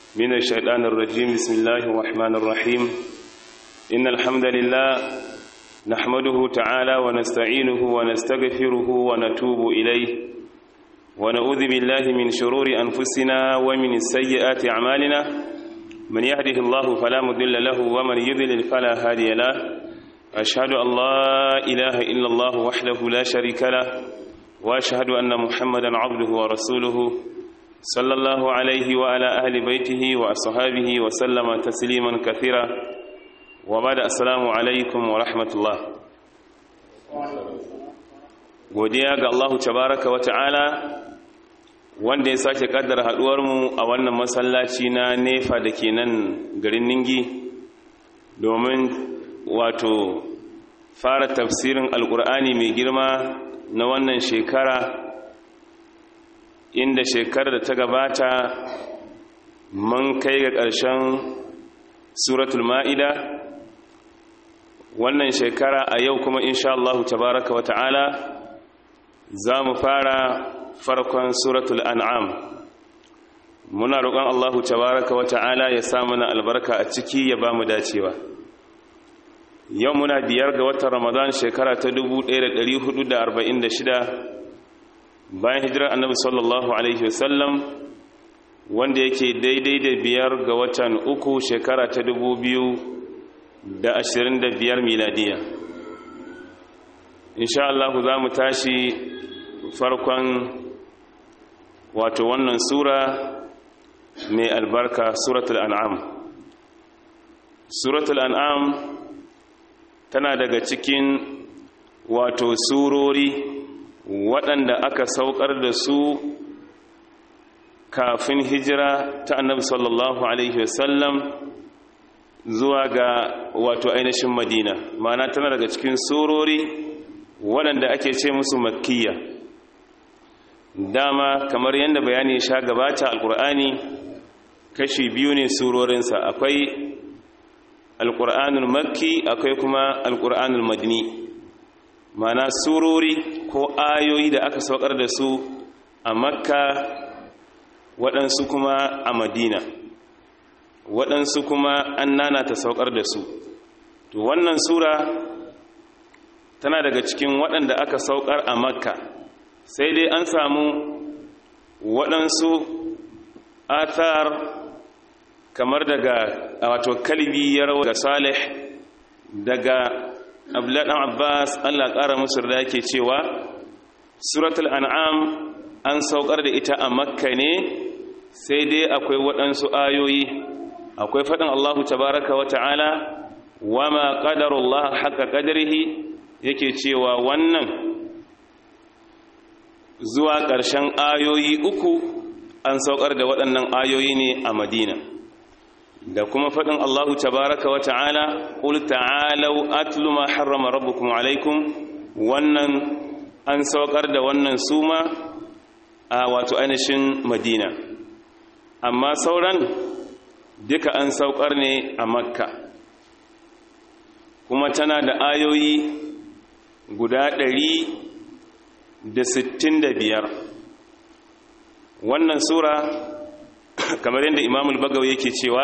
من الشيطان الرجيم بسم الله الرحمن الرحيم إن الحمد لله نحمده تعالى ونستعينه ونستغفره ونتوب إليه ونعوذ بالله من شرور أنفسنا ومن سيئات أعمالنا من يهده الله فلا مضل له ومن يضلل فلا هادي له أشهد أن لا إله إلا الله وحده لا شريك له وأشهد أن محمدا عبده ورسوله صلى الله عليه وعلى أهل بيته وأصحابه وسلم تسليما كثيرا وبعد السلام عليكم ورحمة الله godiya ga Allah tabaraka wa ta'ala wanda ya sake kaddara haduwarmu a wannan masallaci na nefa da ke nan garin ningi domin wato fara tafsirin alkur'ani mai girma na wannan shekara inda shekarar da ta gabata mun kai ga ƙarshen suratul ma'ida wannan shekara a yau kuma insha Allah tabaraka wa ta'ala za mu fara farkon suratul an'am muna roƙon Allah tabaraka wa ta'ala ya sa mana albarka a ciki ya ba mu dacewa yau muna biyar ga watan ramadan shekara ta 1446 bayan hijirar annabi sallallahu alaihi wasallam wanda yake daidai da biyar ga watan uku shekara ta 2025 miladiya insha Allah za mu tashi farkon wato wannan sura mai albarka suratul an'am suratul an'am tana daga cikin wato surori waɗanda aka saukar da su kafin hijira ta annabi sallallahu alaihi wasallam zuwa ga wato ainihin madina ma'ana tana daga cikin surori waɗanda ake ce musu makkiya dama kamar yadda bayani sha gabata alkur'ani kashi biyu ne surorinsa akwai alƙur'anul makki akwai kuma alƙur'anul madini mana surori ko ayoyi da aka saukar da su a makka waɗansu kuma a madina waɗansu kuma an nana ta saukar da su to wannan sura tana daga cikin waɗanda aka saukar a makka sai dai an samu waɗansu athar kamar daga wato kalbi ya rawa ga salih daga abladan abbas allah ƙara musu da yake cewa suratul an'am an saukar da ita a makka ne sai dai akwai waɗansu ayoyi akwai faɗin allahu tabaraka wa ta'ala wa ma ƙadarullah haka ƙadarihi yake cewa wannan zuwa ƙarshen ayoyi uku an saukar da waɗannan ayoyi ne a madina da kuma faɗin Allahu tabaraka wa ta'ala ƙul ta'alau atlu ma harrama rabbukum alaikum wannan an saukar da wannan suma a wato ainihin madina amma sauran duka an saukar ne a makka kuma tana da ayoyi guda ɗari da sittin da biyar wannan sura kamar yadda imamul bagaw yake cewa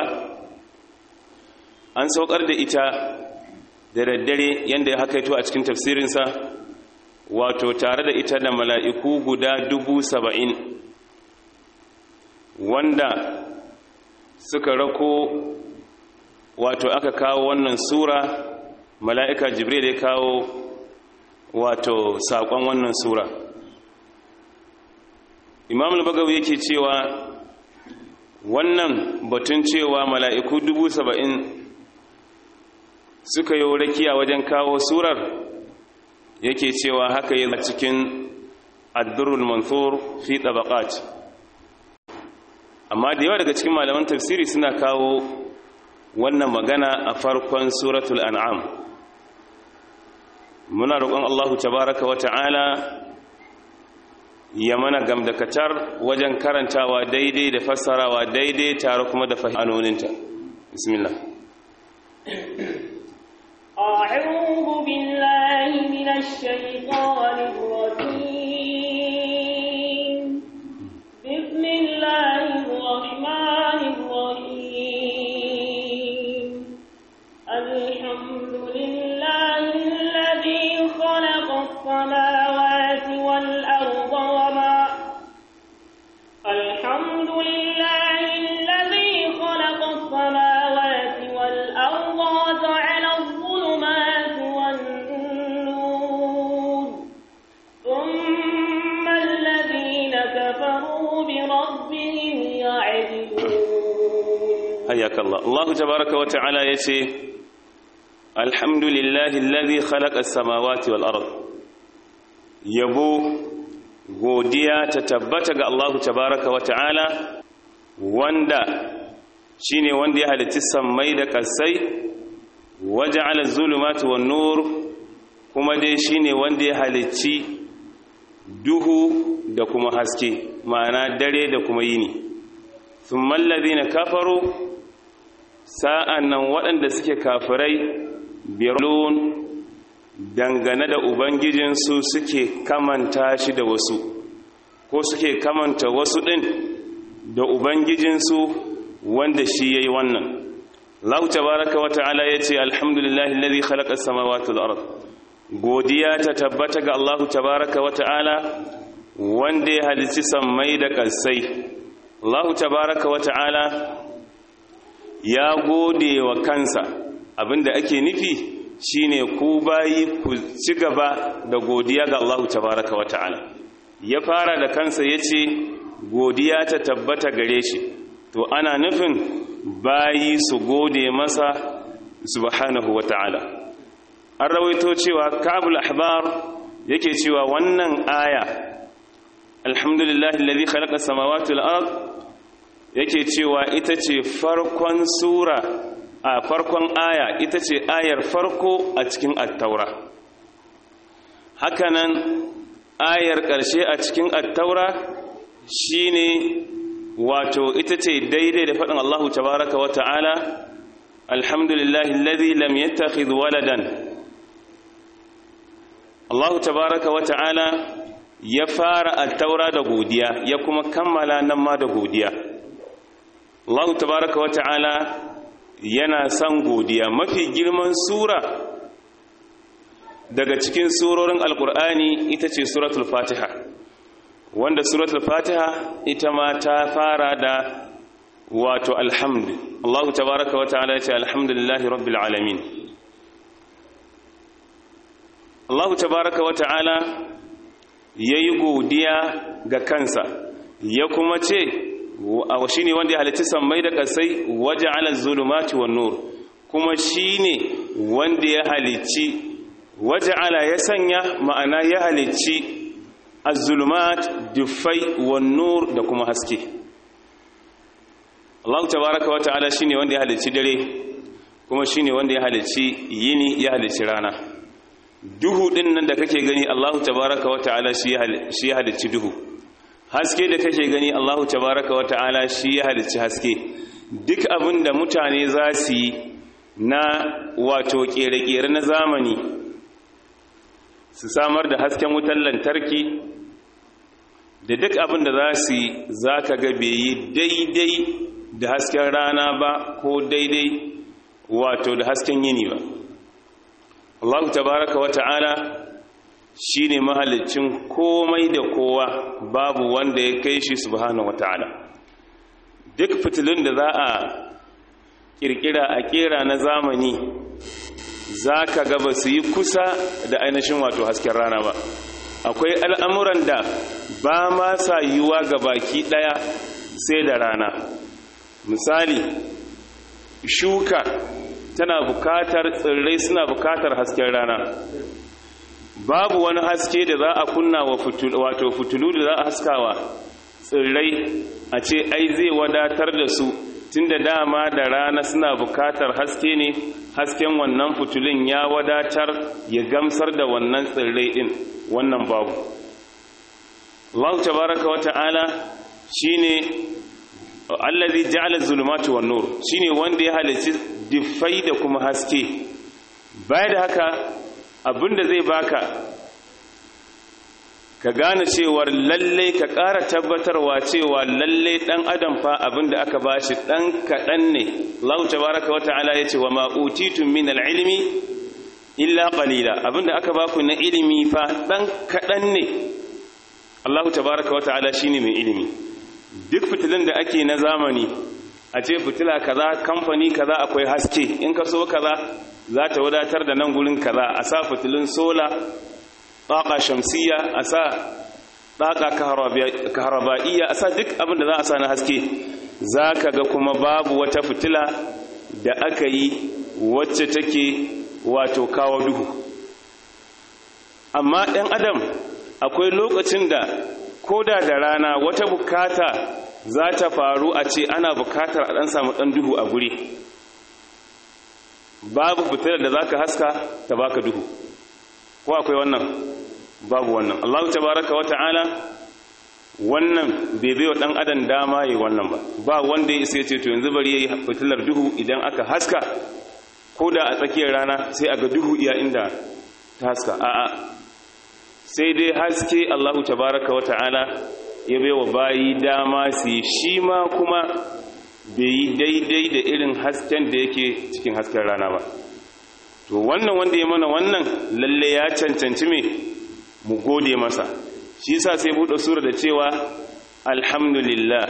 an saukar da ita da daddare yadda ya hakaito a cikin tafsirinsa wato tare da ita da mala'iku guda dubu saba'in wanda suka rako wato aka kawo wannan sura mala'ika jibril ya kawo wato saƙon wannan sura imamul bagaw yake cewa wannan batun cewa mala'iku dubu saba'in suka yi rakiya wajen kawo surar yake cewa haka yi cikin addurul mansur fi tabaqat amma da yawa daga cikin malaman tafsiri suna kawo wannan magana a farkon suratul an'am muna roƙon Allahu tabaraka wa ta'ala ya mana gamdakatar wajen karantawa daidai da fassarawa daidai tare kuma da fahimanoninta bismillah أعوذ بالله من الشيطان الرجيم بسم الله الرحمن الرحيم hayyaka Allah Allah tabaraka wa ta'ala yace alhamdulillahi alladhi khalaqa as-samawati wal ard yabo godiya ta tabbata ga Allah tabaraka wa ta'ala wanda shine wanda ya halitta sammai da kasai waja'ala az-zulumati wan nur kuma dai shine wanda ya halicci duhu da kuma haske ma'ana dare da kuma yini thumma alladhina kafaru sa'an nan waɗanda suke kafirai birlun dangane da ubangijinsu suke kamanta shi da wasu ko suke kamanta wasu ɗin da ubangijinsu wanda shi ya yi wannan lau tabaraka wa ta'ala ya ce alhamdulillahi lalzi khalaƙar samawati al'arab godiya ta tabbata ga allahu tabaraka wa ta'ala wanda ya halici sammai da ƙasai allahu tabaraka wa ta'ala ya gode wa kansa abinda ake nufi shine ku bayi ku ci gaba da godiya ga Allah tabaraka wa ta'ala ya fara da kansa yace godiya ta tabbata gare shi to ana nufin bayi su gode masa subhanahu wa ta'ala an rawaito cewa kabul ahbar yake cewa wannan aya alhamdulillahi alladhi khalaqa samawati wal ard yake cewa ita ce farkon sura a farkon aya ita ce ayar farko a cikin attaura hakanan ayar ƙarshe a cikin attaura shine wato ita ce daidai da faɗin Allahu tabaraka wa ta'ala alhamdulillahi alladhi lam yattakhidh waladan Allahu tabaraka wa ta'ala ya fara attaura da godiya ya kuma kammala nan ma da godiya Allah tabaraka wa ta'ala yana son godiya mafi girman sura daga cikin surorin alkur'ani ita ce suratul fatiha wanda suratul fatiha ita ma ta fara da wato alhamdu Allah tabaraka wa ta'ala ya ce alhamdulillahi rabbil alamin Allah tabaraka wa ta'ala yayi godiya ga kansa ya kuma ce shi ne wanda ya halitta sammai da kasai waje ala zulumati wa nur kuma shi ne wanda ya halicci waje ala ya sanya ma'ana ya halicci az-zulumat dufai wa nur da kuma haske Allah tabaraka wa ta'ala shine wanda ya halicci dare kuma shine wanda ya halicci yini ya halicci rana duhu din nan da kake gani Allah tabaraka wa ta'ala shi ya halicci duhu haske da kake gani Allahu tabaraka wata'ala shi ya halicci haske duk abin da mutane za su yi na wato kere-kere na zamani su samar da hasken wutar lantarki da duk abin da za su yi za ka ga bai yi daidai da hasken rana ba ko daidai wato da hasken yini ba Allahu tabaraka wata'ala shi ne mahalicin komai da kowa babu wanda ya kai shi subhanahu wata'ala duk fitilun da za a kirkira a kera na zamani za ka gaba su yi kusa da ainihin wato hasken rana ba akwai al'amuran da ba ma sa yiwuwa ga baki ɗaya sai da rana misali shuka tana bukatar tsirrai suna bukatar hasken rana babu wani haske da za a kunna wa wato fitulu da za a haskawa tsirrai a ce ai zai wadatar da su tun da dama da rana suna bukatar haske ne hasken wannan fitulun ya wadatar ya gamsar da wannan tsirrai din wannan babu Allah tabaraka wa ta'ala shine allazi ja'ala zulumati wan nur shine wanda ya halicci diffai da kuma haske baya da haka abinda zai baka ka gane cewar lalle ka ƙara tabbatarwa cewa lalle ɗan adam fa abinda aka bashi ɗan kaɗan ne Allah tabaraka wa ta'ala ya ce wa ma utitum min al-ilmi illa qalila abinda aka baku na ilimi fa ɗan kaɗan ne Allah tabaraka wa ta'ala shine mai ilimi duk fitilun da ake na zamani a ce fitila kaza kamfani kaza akwai haske in ka so kaza za ta wadatar da nan gurin kaza a sa fitilun sola ɗaƙa shamsiya a sa ɗaƙa kaharaba'iyya a sa duk abin da za a sa na haske za ka ga kuma babu wata fitila da aka yi wacce take wato kawo duhu amma ɗan adam akwai lokacin da koda da rana wata bukata za ta faru a ce ana bukatar a ɗan samu ɗan duhu a guri babu fitilar da za ka haska ta baka duhu ko akwai wannan babu wannan allahu tabaraka wata'ala wannan bai bai wa ɗan adam dama yi wannan ba ba wanda ya isa ya ce to yanzu bari ya yi fitilar duhu idan aka haska ko da a tsakiyar rana sai a ga duhu iya inda ta haska a'a sai dai haske Allahu tabaraka wa ta'ala ya bai wa bayi dama su yi shi ma kuma bai yi daidai da irin hasken da yake cikin hasken rana ba to wannan wanda ya mana wannan lalle ya cancanci me mu gode masa shi yasa sai buɗe sura da cewa alhamdulillah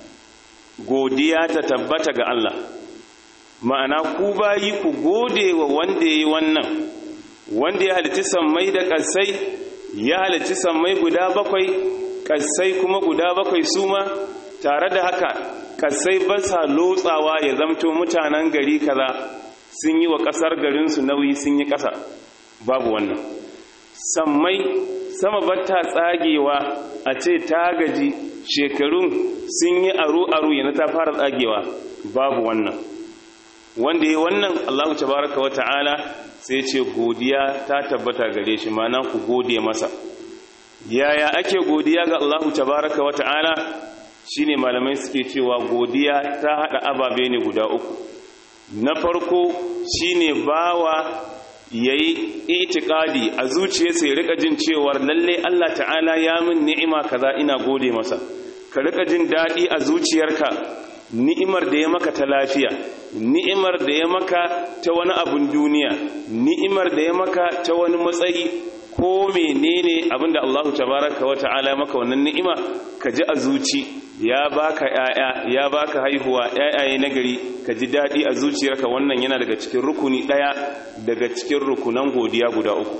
godiya ta tabbata ga Allah ma'ana ku bayi ku gode wa wanda ya yi wannan wanda ya halitta sammai da ƙasai ya halarci sammai guda bakwai kasai kuma guda bakwai su ma tare da haka kasai ba sa lotsawa ya zamto mutanen gari kaza sun yi wa kasar garinsu nauyi sun yi kasa babu wannan sammai sama batta tsagewa a ce ta gaji shekarun sun yi aru-aru yana ta fara tsagewa babu wannan wanda ya wannan allahu tabaraka wa ta'ala sai ce godiya ta tabbata gare shi mana ku gode masa yaya ake godiya ga Allahu tabaraka wa ta'ala shine malamai suke cewa godiya ta hada ababe ne guda uku na farko shine bawa yayi itikadi a zuciyarsa ya rika jin cewa lalle Allah ta'ala ya min ni'ima kaza ina gode masa ka rika jin dadi a zuciyarka ni'imar da ya maka ta lafiya ni'imar da ya maka ta wani abun duniya ni'imar da ya maka ta wani matsayi ko menene abinda Allahu tabaraka wa ta'ala ya maka wannan ni'ima ka ji a zuci ya baka yaya ya baka haihuwa yayaye nagari ka ji dadi a zuciyarka wannan yana daga cikin rukuni daya daga cikin rukunan godiya guda uku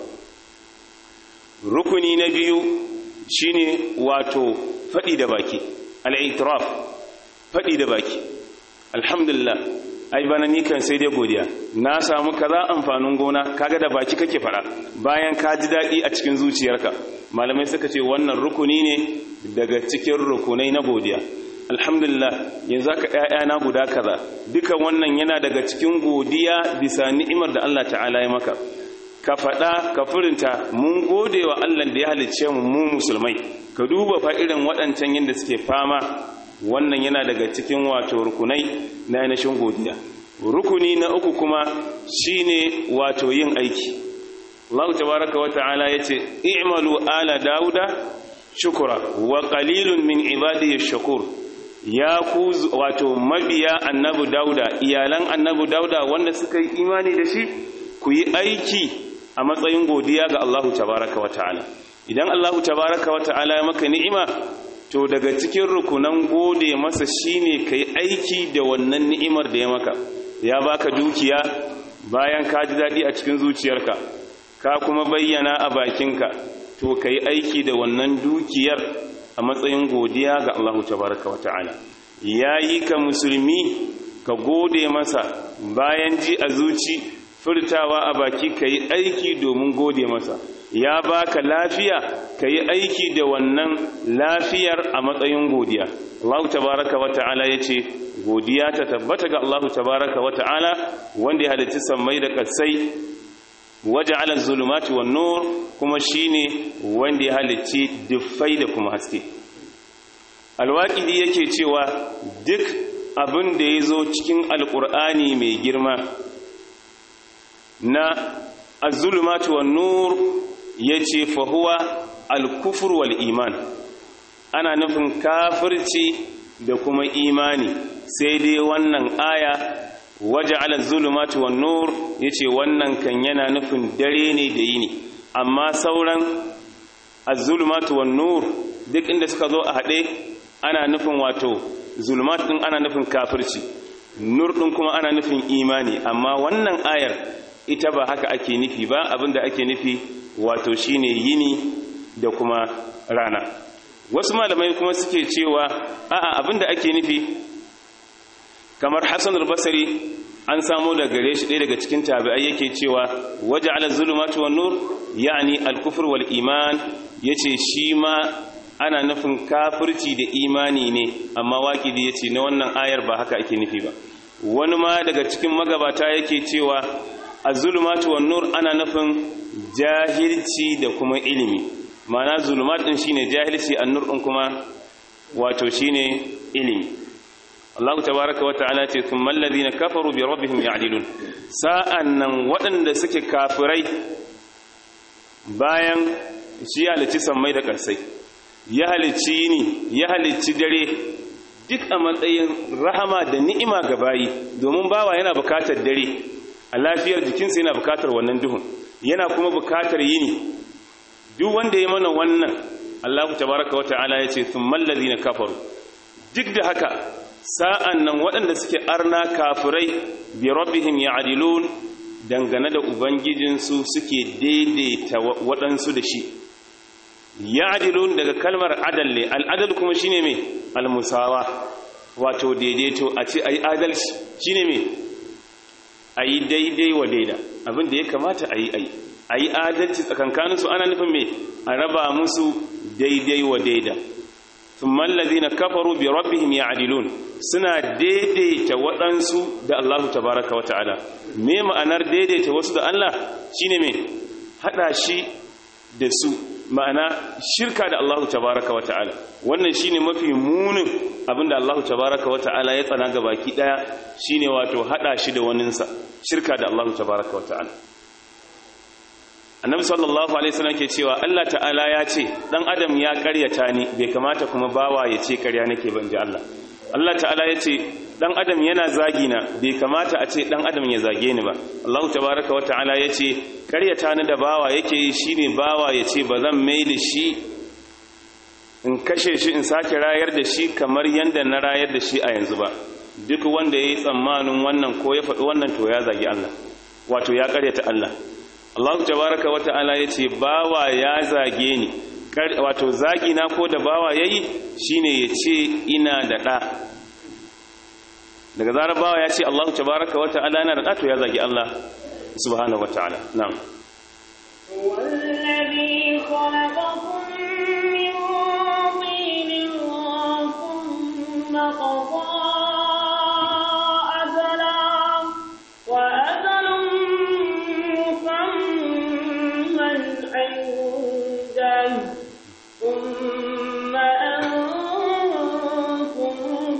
rukuni na biyu shine wato fadi da baki al-i'tiraf faɗi da baki alhamdulillah ai bana ni kan sai dai godiya na samu kaza amfanin gona kaga da baki kake fara bayan ka ji daɗi a cikin zuciyarka malamai suka ce wannan rukuni ne daga cikin rukunai na godiya alhamdulillah yanzu aka ƴaƴana guda kaza duka wannan yana daga cikin godiya bisa ni'imar da Allah ta'ala ya maka ka faɗa ka furinta mun gode wa Allah da ya halicce mu mu musulmai ka duba fa irin waɗancan yadda suke fama wannan yana daga cikin wato rukunai na ainihin godiya rukuni na uku kuma shine wato yin aiki Allah tabaraka wa ta'ala yace i'malu ala dauda shukura wa qalilun min ibadiy shakur ya ku wato mabiya annabi dauda iyalan annabi dauda wanda suka yi imani da shi ku yi aiki a matsayin godiya ga Allah tabaraka wa ta'ala idan Allah tabaraka wa ta'ala ya maka ni'ima to daga cikin rukunan gode masa shine kai aiki da wannan ni'imar da ya maka ya baka dukiya bayan ka ji dadi a cikin zuciyarka ka kuma bayyana a bakinka to kai aiki da wannan dukiyar a matsayin godiya ga Allah tabaraka wa ta'ala yayi ka musulmi ka gode masa bayan ji a zuci furtawa a baki kai aiki domin gode masa ya baka lafiya ka yi aiki da wannan lafiyar a matsayin godiya Allah tabaraka wa ta'ala ya ce godiya ta tabbata ga Allah tabaraka wa ta'ala wanda ya halitta sammai da ƙasai waje ala zulumati wa nur kuma shine wanda ya halicci duffai da kuma haske alwaƙidi yake cewa duk abin da ya zo cikin alƙur'ani mai girma na azulumatu wan nur yace fa huwa al-kufr wal iman ana nufin kafirci da kuma imani sai dai wannan aya waja'ala az-zulumatu wan nur yace wannan kan yana nufin dare ne da yini amma sauran az-zulumatu wan nur duk inda suka zo a hade ana nufin wato zulumat din ana nufin kafirci nur din kuma ana nufin imani amma wannan ayar ita ba haka ake nufi ba abinda ake nufi wato shine yini da kuma rana wasu malamai kuma suke cewa a'a abinda ake nufi kamar Hassan al-Basri an samu da gare shi ɗaya daga cikin tabi'ai yake cewa waje ala zulumatu wan nur yani al-kufr wal iman yace shi ma ana nufin kafirci da imani ne amma waqidi yace na wannan ayar ba haka ake nufi ba wani ma daga cikin magabata yake cewa az-zulumatu wan nur ana nufin jahilci da kuma ilimi ma'ana zulumat din shine jahilci an-nur din kuma wato shine ilimi Allah tabaraka wata'ala ce thumma alladhina kafaru bi rabbihim ya'dilun sa'annan waɗanda suke kafirai bayan shi halicci sammai da ƙarsai ya halicci yini ya halicci dare duk a matsayin rahama da ni'ima ga bayi domin bawa yana bukatar dare a lafiyar jikinsa yana bukatar wannan duhun yana kuma bukatar yini duk wanda ya mana wannan Allah tabaraka wata'ala ya ce thumma alladhina kafaru duk da haka sa'an nan waɗanda suke arna kafirai bi rabbihim ya'dilun dangane da ubangijinsu suke daidaita waɗansu da shi ya'dilun daga kalmar adal ne al'adal kuma shine mai almusawa wato daidaito a ce ayi adalci shine mai ayi daidai wa daida abin da ya kamata ayi ayi ayi adalci tsakankaninsu ana nufin mai a raba musu daidai wa daida ثم الذين كفروا بربهم يعدلون suna daidaita waɗansu da Allah tabaraka wata'ala me ma'anar daidaita wasu da Allah shine me hada shi da su ma'ana shirka da Allah tabaraka wata'ala wannan shine mafi munin abinda Allah tabaraka wata'ala ya tsana ga baki daya shine wato hada shi da waninsa shirka da Allah tabaraka wata'ala annabi sallallahu alaihi wasallam ke cewa Allah ta'ala ya ce dan adam ya karyata ni bai kamata kuma bawa ya ce karya nake ban ji Allah Allah ta'ala ya ce dan adam yana zagi na bai kamata a ce dan adam ya zage ni ba Allah tabaaraka wa ta'ala ya ce karyata ni da bawa yake yi shine bawa ya ce ba zan mai da shi in kashe shi in sake rayar da shi kamar yanda na rayar da shi a yanzu ba duk wanda yayi tsammanin wannan ko ya faɗi wannan to ya zagi Allah wato ya karyata Allah Allah tabaraka wa ta'ala yace bawa ya zage ni wato zagi na ko da bawa yayi shine yace ina da da daga zarar bawa ya ce Allah tabaraka wa ta'ala yana da da to ya zagi Allah subhanahu wa ta'ala na'am والذي خلقكم من طين ثم قضى أجلا وأجل مسمى عنده ثم أنتم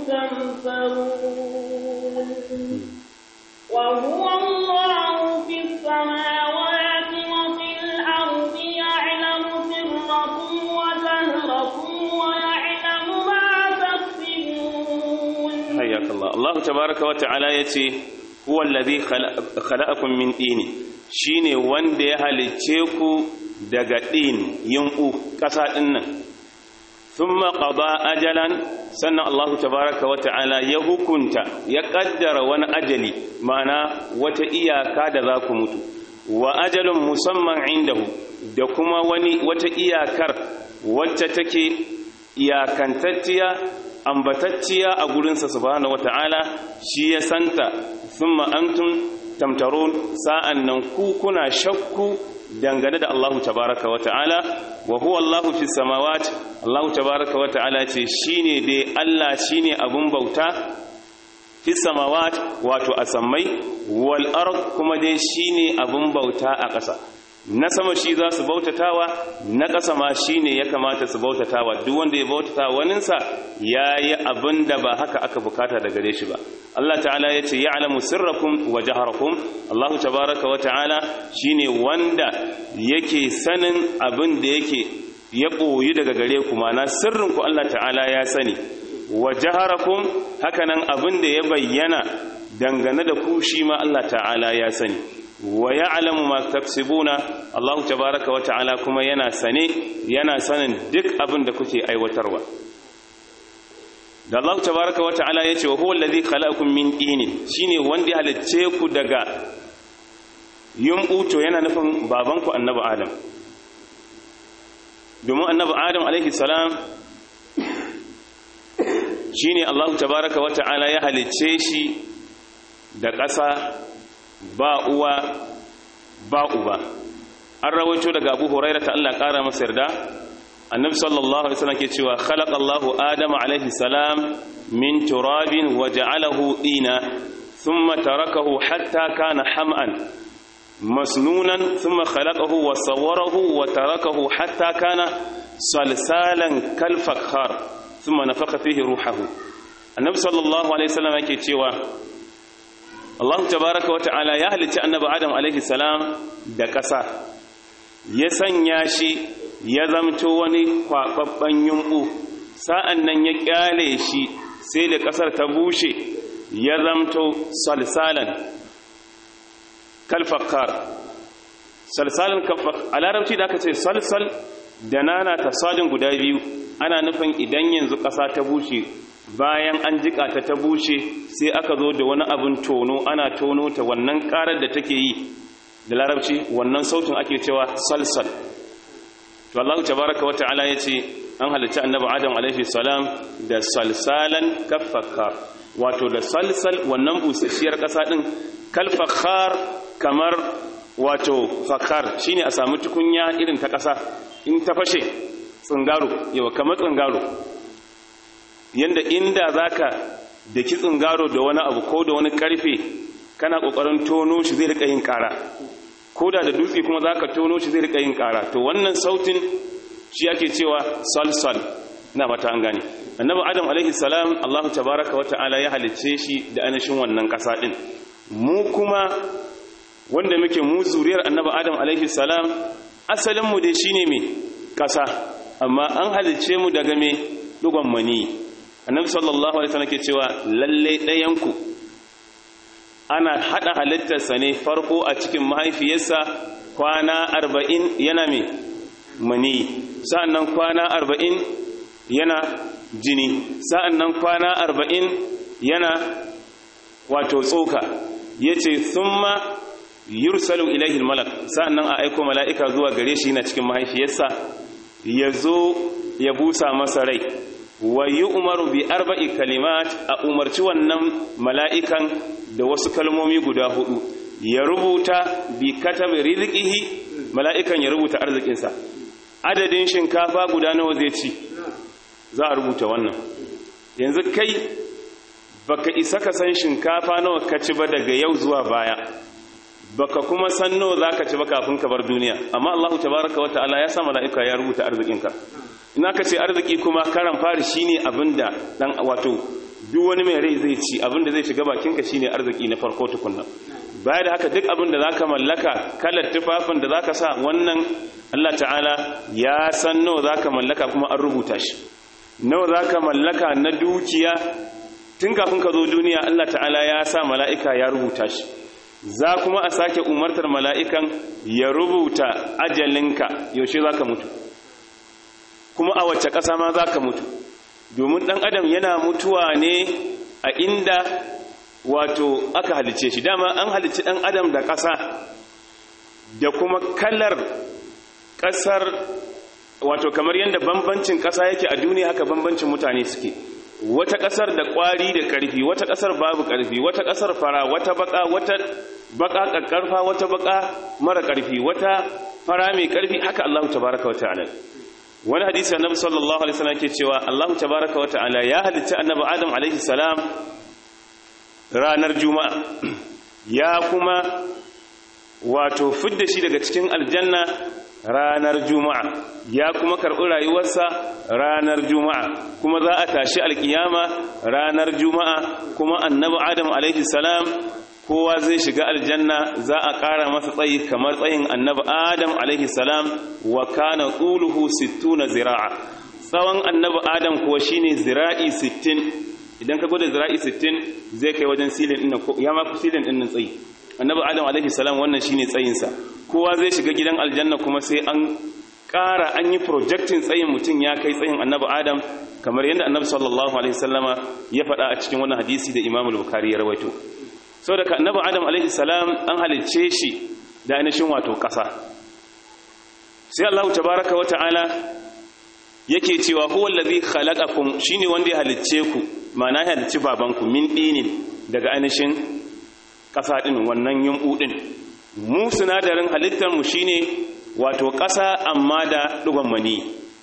تمترون وهو الله في السماوات وفي الأرض يعلم سركم وجهركم ويعلم ما تكسبون حياك الله الله تبارك وتعالى yace huwa alladhi khalaqakum min tin shine wanda ya halice ku daga din yunku kasa din nan thumma qada ajalan sannan Allah tabaraka wa ta'ala ya hukunta ya kaddara wani ajali ma'ana wata iyaka da za ku mutu wa ajalun musamman indahu da kuma wani wata iyakar wacce take iyakantacciya ambatacciya a gurinsa subhanahu wata'ala shi ya santa thumma antum tamtarun sa'an nan ku kuna shakku dangane da Allahu tabaraka wata'ala wa huwa Allahu fis samawati Allahu tabaraka wata'ala ce shine dai Allah shine abun bauta fis samawati wato a sammai wal ard kuma dai shine abun bauta a ƙasa na sama shi za su bautatawa na ƙasa ma shi ne ya kamata su bautatawa duk wanda ya bautata waninsa ya yi abin da ba haka aka bukata da gare shi ba Allah ta'ala ya ce ya'lamu sirrakum wa jaharakum Allah tabaraka wa ta'ala shine wanda yake sanin abin da yake ya koyi daga gare ku mana sirrin ku Allah ta'ala ya sani wa jaharakum hakanan abin da ya bayyana dangane da ku shi ma Allah ta'ala ya sani wa ya'lamu ma taksibuna Allah tabaaraka wa ta'ala kuma yana sane yana sanin duk abin da kuke aiwatarwa da Allah tabaaraka wa ta'ala yace wa huwa allazi khalaqakum min tinin shine wanda ya halicce ku daga yumbu to yana nufin babanku annabi Adam domin annabi Adam alaihi salam shine Allah tabaraka wa ta'ala ya halicce shi da ƙasa ba uwa ba uba an rawaito daga Abu Hurairah ta Allah ƙara masa yarda annabi sallallahu alaihi wasallam ke cewa khalaqallahu adama alaihi salam min turabin wa ja'alahu dina thumma tarakahu hatta kana ham'an masnunan thumma khalaqahu wa sawwarahu wa tarakahu hatta kana salsalan kal fakhar thumma nafakha fihi ruhahu annabi sallallahu alaihi wasallam yake cewa Allah tabaaraka wa ta'ala ya halicci annabi Adam alaihi salam da ƙasa ya sanya shi ya zamto wani kwaɓaɓɓen yumɓu sa'an nan ya ƙyale shi sai da ƙasar ta bushe ya zamto salsalan kalfakar salsalan kalfakar a larabci da aka ce salsal da nana ta sadin guda biyu ana nufin idan yanzu ƙasa ta bushe bayan an jika ta ta bushe sai aka zo da wani abin tono ana tono ta wannan ƙarar da take yi da larabci wannan sautin ake cewa salsal to Allah tabaraka wata'ala yace an halitta annabi Adam alaihi salam da salsalan kaffakar wato da salsal wannan busasshiyar kasa din kalfakhar kamar wato fakar shine a samu tukunya irin ta kasa in ta fashe tsingaro yawa kamar tsingaro yanda inda zaka daki tsingaro da wani abu ko da wani karfe kana kokarin tono shi zai rika yin kara koda da dutse kuma za ka tono shi zai rika yin kara to wannan sautin shi ake cewa salsal na fata an gane annabi adam alaihi salam allahu tabaraka wata'ala ya halicce shi da anashin wannan kasa din mu kuma wanda muke mu zuriyar annabi adam alaihi salam asalin mu dai shine me kasa amma an halicce mu daga me dugon mani annabi sallallahu alaihi wasallam ke cewa lalle ɗayan ku ana hada halittarsa ne farko a cikin mahaifiyarsa kwana arba'in yana mai mani sa'annan kwana arba'in yana jini sa'annan kwana arba'in yana wato tsoka ya ce sun ma yursalu ilaihi malak sa'annan a aiko mala'ika zuwa gare shi na cikin mahaifiyarsa ya zo ya busa masa rai wa yi umaru bi arba'i kalimat a umarci wannan mala'ikan da wasu kalmomi guda hudu ya rubuta bi katabi rizqihi mala'ikan ya rubuta arzikinsa adadin shinkafa guda nawa zai ci za a rubuta wannan yanzu kai baka isa ka san shinkafa nawa ka ci ba daga yau zuwa baya baka kuma san nawa zaka ci ba kafin ka bar duniya amma Allahu tabaaraka wa ta'ala ya sa mala'ika ya rubuta arzikinka ina ka ce arziki kuma karan fari shine abinda dan wato duk wani mai rai zai ci abinda zai shiga bakinka shine arziki na farko tukunna baya da haka duk abinda zaka mallaka kalar tufafin da zaka sa wannan Allah ta'ala ya san nawa zaka mallaka kuma an rubuta shi nawa zaka mallaka na dukiya tun kafin ka zo duniya Allah ta'ala ya sa mala'ika ya rubuta shi za kuma a sake umartar mala'ikan ya rubuta ajalinka yaushe zaka mutu kuma a wacce ƙasa ma za ka mutu domin ɗan adam yana mutuwa ne a inda wato aka halice shi dama an halice ɗan adam da ƙasa da kuma kalar ƙasar wato kamar yadda bambancin ƙasa yake a duniya haka bambancin mutane suke wata ƙasar da ƙwari da ƙarfi wata ƙasar babu ƙarfi wata ƙasar fara wata baka wata baka ƙarƙarfa wata baka mara ƙarfi wata fara mai ƙarfi haka Allah tabaraka wa ta'ala wani hadisi annabi sallallahu alaihi wasallam ke cewa Allah tabaraka wa ta'ala ya halitta annabi Adam alaihi salam ranar juma'a ya kuma wato fidda shi daga cikin aljanna ranar juma'a ya kuma karɓi rayuwarsa ranar juma'a kuma za a tashi alkiyama ranar juma'a kuma annabi Adam alaihi salam kowa zai shiga aljanna za a ƙara masa tsayi kamar tsayin annabi adam alaihi salam wa kana tsuluhu sittuna zira'a tsawon annabi adam kuwa shine zira'i sittin idan ka gwada zira'i sittin zai kai wajen silin ɗin ya ma silin ɗin nan tsayi annabi adam alaihi salam wannan shine tsayinsa kowa zai shiga gidan aljanna kuma sai an ƙara an yi projectin tsayin mutum ya kai tsayin annabi adam kamar yadda annabi sallallahu alaihi wasallama ya faɗa a cikin wannan hadisi da imamul bukhari ya rawaito sau daga annabi adam alaihi salam an halicce shi da ainihin wato ƙasa sai allahu tabaraka wata'ala yake cewa huwa allazi khalaqakum shine wanda ya halicce ku ma'ana ya halicci babanku min dinin daga ainihin ƙasa din wannan yumbu din mu sinadarin halittar mu shine wato ƙasa amma da dugon mani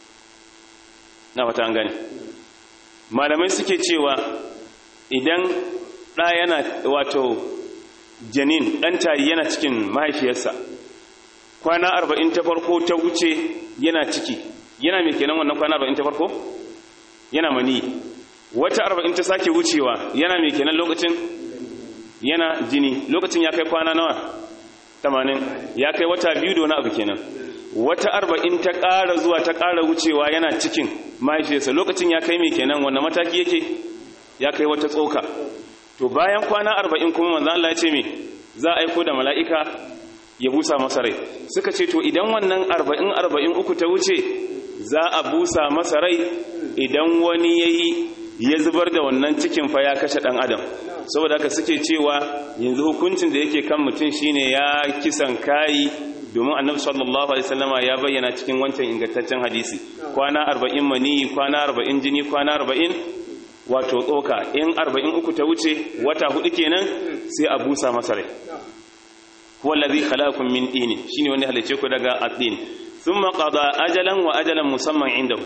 na fata an gane malamai suke cewa idan ɗa yana wato janin ɗan tayi yana cikin mahaifiyarsa kwana arba'in ta farko ta wuce yana ciki yana mai kenan wannan kwana arba'in ta farko yana mani wata arba'in ta sake wucewa yana mai kenan lokacin yana jini lokacin ya kai kwana nawa tamanin ya kai wata biyu da wani abu kenan wata arba'in ta ƙara zuwa ta ƙara wucewa yana cikin mahaifiyarsa lokacin ya kai mai kenan wanda mataki yake ya kai wata tsoka to bayan kwana arba'in kuma manzo Allah ya ce me za a aiko da mala'ika ya busa masa rai suka ce to idan wannan arba'in arba'in uku ta wuce za a busa masa rai idan wani ya yi ya zubar da wannan cikin fa ya kashe ɗan adam saboda haka suke cewa yanzu hukuncin da yake kan mutum shine ya kisan kayi domin annabi sallallahu alaihi wasallama ya bayyana cikin wancan ingantaccen hadisi kwana arba'in mani kwana arba'in jini kwana arba'in wato tsoka in arba'in uku ta wuce wata hudu kenan sai a busa masa rai huwa allazi khalaqakum min tin shine wanda halice ku daga atin thumma qada ajalan wa ajalan musamman indahu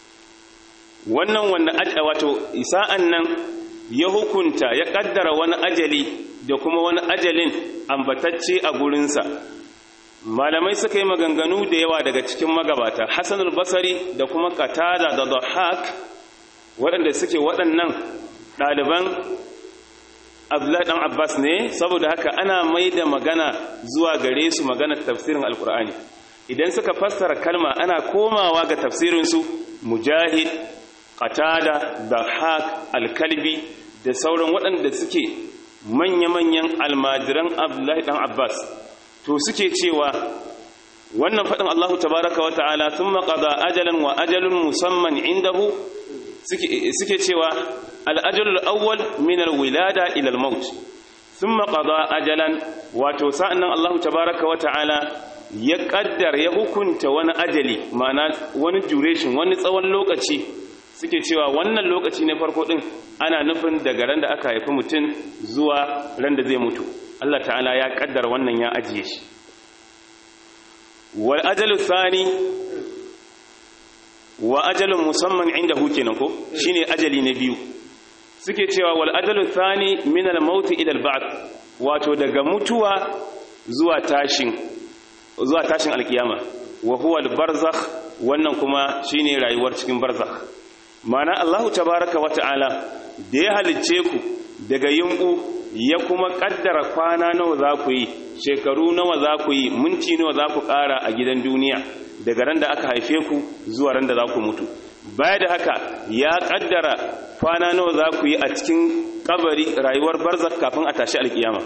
wannan wanda wato isa'an nan ya hukunta ya kaddara wani ajali da kuma wani ajalin ambatacce a gurinsa malamai suka yi maganganu da yawa daga cikin magabata Hassan al-Basri da kuma Qatada da Dhahhak waɗanda suke waɗannan ɗaliban Abdullahi dan Abbas ne saboda haka ana mai da magana zuwa gare su magana tafsirin Alkur'ani idan suka fassara kalma ana komawa ga tafsirin su Mujahid Qatada Dhahhak Al-Kalbi da sauran waɗanda suke manya-manyan almadiran Abdullahi dan Abbas to suke cewa wannan faɗin Allahu tabaraka wa ta'ala thumma qada ajalan wa ajalun musamman indahu suke cewa al-ajalul awwal min al-wilada ila al-maut thumma qada ajalan wato sa'annan Allahu tabaraka wa ta'ala ya kaddar ya hukunta wani ajali ma'ana wani duration wani tsawon lokaci suke cewa wannan lokaci ne farko din ana nufin daga ran da aka haifi mutum zuwa ran da zai mutu Allah ta'ala ya kaddar wannan ya ajiye shi wal ajalu thani wa ajalun musamman inda kenan ko shine ajali na biyu suke cewa wal ajalu thani min al maut ila al ba'th wato daga mutuwa zuwa tashin zuwa tashin alkiyama wa huwa al barzakh wannan kuma shine rayuwar cikin barzakh mana Allahu tabaaraka wa ta'ala da ya halicce ku daga yunku ya kuma kaddara kwana nawa za ku yi shekaru nawa za ku yi minti nawa za ku ƙara a gidan duniya daga ran da aka haife ku zuwa ran da za ku mutu baya da haka ya kaddara kwana nawa za ku yi a cikin kabari rayuwar barzak kafin a tashi alkiyama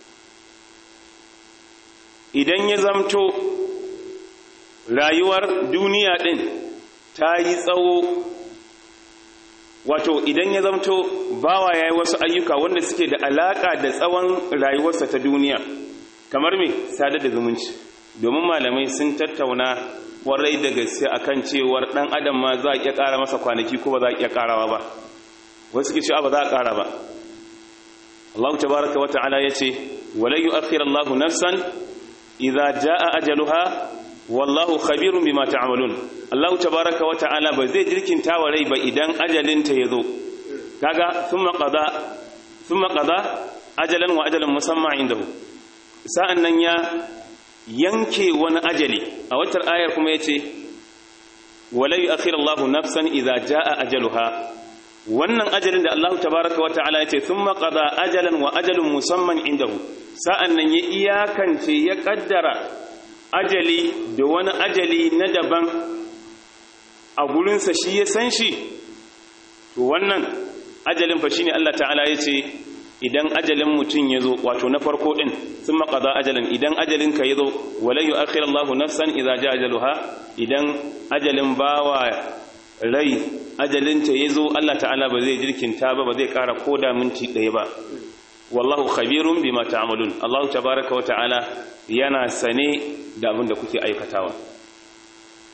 idan ya zamto rayuwar duniya din ta yi tsawo wato idan ya zamto bawa ya yi wasu ayyuka wanda suke da alaƙa da tsawon rayuwarsa ta duniya kamar me sadar da zumunci domin malamai sun tattauna kwarai da gaske akan cewar ɗan adam ma za a iya ƙara masa kwanaki ko ba za a iya ƙarawa ba wasu ke cewa ba za a ƙara ba Allah tabaraka wa ta'ala yace wala yu'akhir Allah nafsan idza jaa ajaluha wallahu khabirun bima ta'malun Allah tabaraka wa ta'ala ba zai jirkinta wa rai ba idan ajalinta yazo kaga thumma qada thumma qada ajalan wa ajalan musamma indahu sa'annan ya yanke wani ajali a watar ayar kuma yace wala yu'akhir Allah nafsan idza jaa ajaluha wannan ajalin da Allah tabaraka wa ta'ala yace thumma qada ajalan wa ajalun musamman indahu sa'annan ya iyakance ya kaddara ajali da wani ajali na daban a gurinsa shi ya san shi to wannan ajalin fa shine Allah ta'ala ya ce idan ajalin mutum ya zo wato na farko din sun maƙaza ajalin idan ajalinka ya zo walai yi akhir Allah nafsan idza ja ajaluha idan ajalin bawa rai ajalinta ya zo Allah ta'ala ba zai jirkinta ba ba zai ƙara koda minti ɗaya ba wallahu khabirun bima ta'malun Allah tabaaraka wa ta'ala yana sane da abin da kuke aikatawa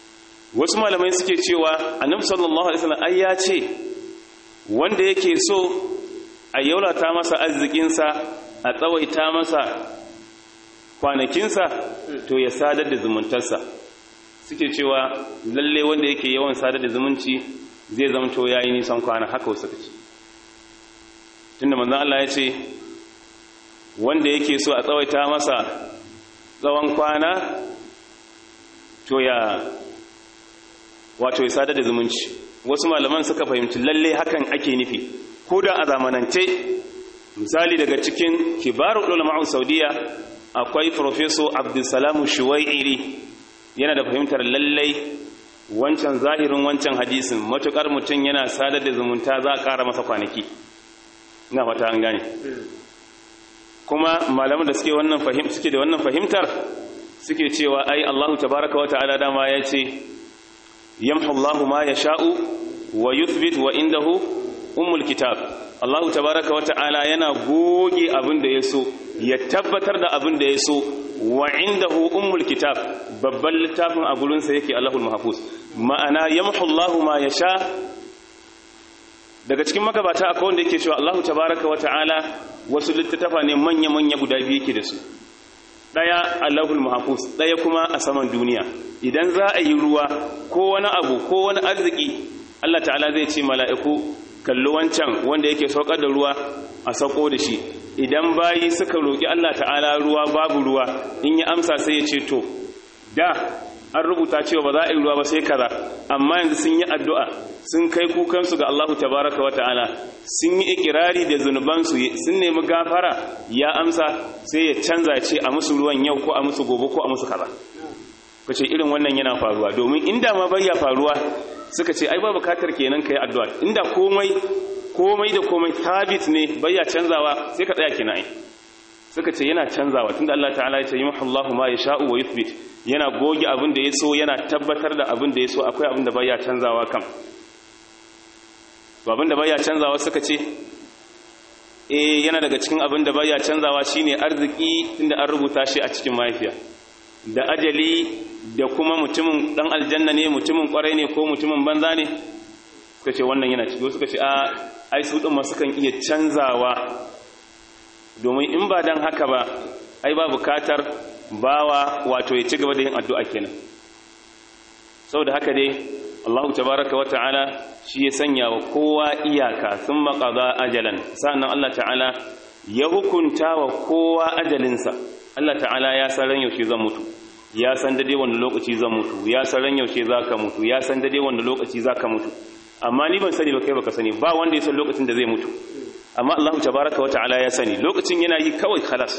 wasu malamai suke cewa annabi sallallahu alaihi wasallam ai ya ce wanda yake so a yaulata masa arzikinsa a tsawaita masa kwanakinsa to ya sadar da zumuntarsa suke cewa lalle wanda yake yawan sadar da zumunci zai zamto yayi nisan kwana haka wasu kace tunda manzon Allah ya ce wanda yake so a tsawaita masa tsawon kwana to ya wato ya sadar da zumunci wasu malaman suka fahimci lalle hakan ake nufi ko da a zamanance misali daga cikin kibarul ulama'u saudiya akwai professor abdulsalam shuwai'iri yana da fahimtar lallai wancan zahirin wancan hadisin matukar mutum yana sadar da zumunta za a ƙara masa kwanaki na fata an gane kuma malaman da suke wannan fahim suke da wannan fahimtar suke cewa ai Allahu tabaraka wa ta'ala dama ya ce yamhu Allahu ma yasha'u wa yuthbit wa indahu ummul kitab Allahu tabaraka wa ta'ala yana goge abin da yaso ya tabbatar da abin da yaso wa indahu ummul kitab babban littafin a gurin sa yake Allahul mahfuz ma'ana yamhu Allahu ma yasha daga cikin magabata akwai wanda yake cewa Allahu tabaraka wa ta'ala wasu littattafa ne manya-manya guda biyu yake da su daya Allahul mahfuz daya kuma a saman duniya idan za a yi ruwa ko wani abu ko wani arziki Allah ta'ala zai ce mala'iku kallo wancan wanda yake saukar da ruwa a sauko da shi idan bayi suka roƙi Allah ta'ala ruwa babu ruwa in ya amsa sai ya ce to da an rubuta cewa ba za a yi ruwa ba sai kaza amma yanzu sun yi addu'a sun kai kukansu ga Allahu tabaraka wa ta'ala sun yi ikirari da zunubansu sun nemi gafara ya amsa sai ya canza ce a musu ruwan yau ko a musu gobe ko a musu kaza kace irin wannan yana faruwa domin inda ma bai ya faruwa suka ce ai ba bukatar kenan kai addu'a inda komai komai da komai tabit ne bai ya canzawa sai ka tsaya kina ai suka ce yana canzawa tunda Allah ta'ala ya ce yamhu Allahu ma yasha'u wa yuthbit yana goge abin da yaso yana tabbatar da abin da yaso akwai abin da bai ya canzawa kam to abin da bai ya canzawa suka ce eh yana daga cikin abin da bai ya canzawa shine arziki tunda an rubuta shi a cikin mahaifiya da ajali da kuma mutumin dan aljanna ne mutumin kwarai ne ko mutumin banza ne suka ce wannan yana ciki suka ce a ai su din ma sukan iya canzawa domin in ba dan haka ba ai ba bukatar bawa wato ya ci gaba da yin addu'a kenan saboda haka dai Allah tabaraka wa ta'ala shi ya sanya wa kowa iyaka sun maƙaza ajalan sa'annan Allah ta'ala ya hukunta wa kowa ajalinsa Allah ta'ala ya san ran yaushe zan mutu ya san dade wanda lokaci zan mutu ya san ran yaushe zaka mutu ya san dade wanda lokaci zaka mutu amma ni ban sani ba kai baka sani ba wanda ya san lokacin da zai mutu amma Allah tabaraka wata'ala ya sani lokacin yana yi kawai khalas